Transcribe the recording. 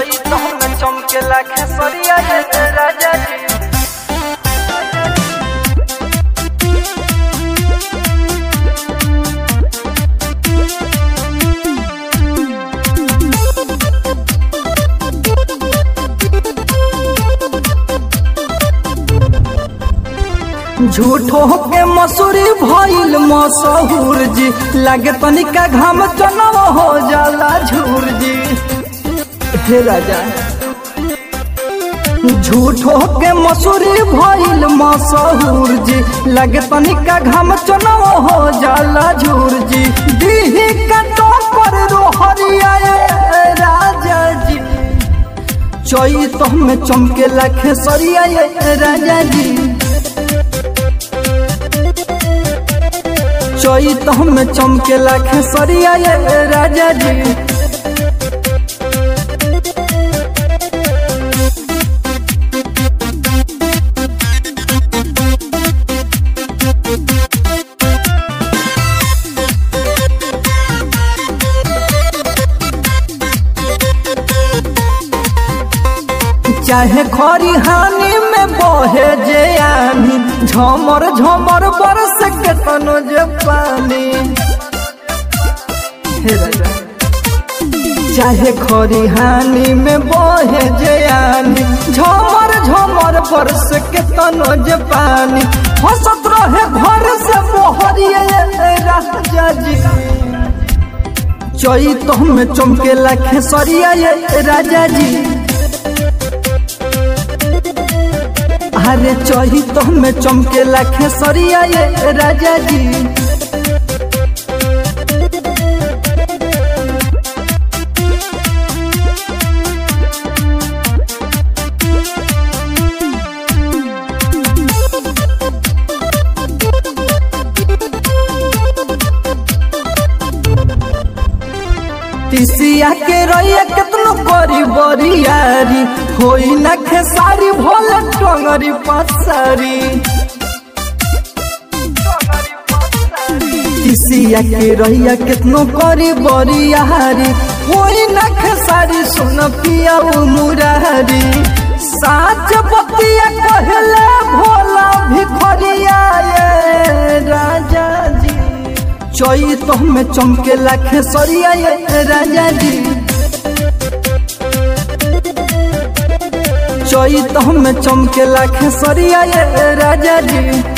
चैत में चमकेला खेसरिया ये राजा जी झूठो के मसूरी भइल मशहूर जी लागे तनिका घाम चनव हो जाला झूर जी हे राजा झूठो के मसूरी भइल मशहूर जी लागे तनिका घाम चनव हो जाला झूर जी दीही कटो पर रोहरिया ये राजा जी चैत में चमकेला खेसरिया ये राजा जी चैत में चमकेला खेसरिया ये राजा जी चाहे खरी हानि में बहे जे आनी झमर झमर बरस के तनो जे पानी हे राजा चाहे खरी हानि में बहे जे आनी झमर झमर बरस के तनो जे पानी हंसत रहे घर से मोहरिए राजा जी चैत में चमकेला खेसरिया ये राजा जी अरे चहित में चमकेला खेसरिया ये राजा जी तिसिया के रैया केतनो करी बरियारी होई ना खेसारी भोले टंगरी पसारी तिसिया के रैया केतनो करी बरियारी होई ना खेसारी सुन पिया मुरारी साच बतिया कहले भोला भिखरिया ये राजा जी चैत में चमकेला खेसरिया ये राजा जी चैत में चमकेला खेसरिया ये राजा जी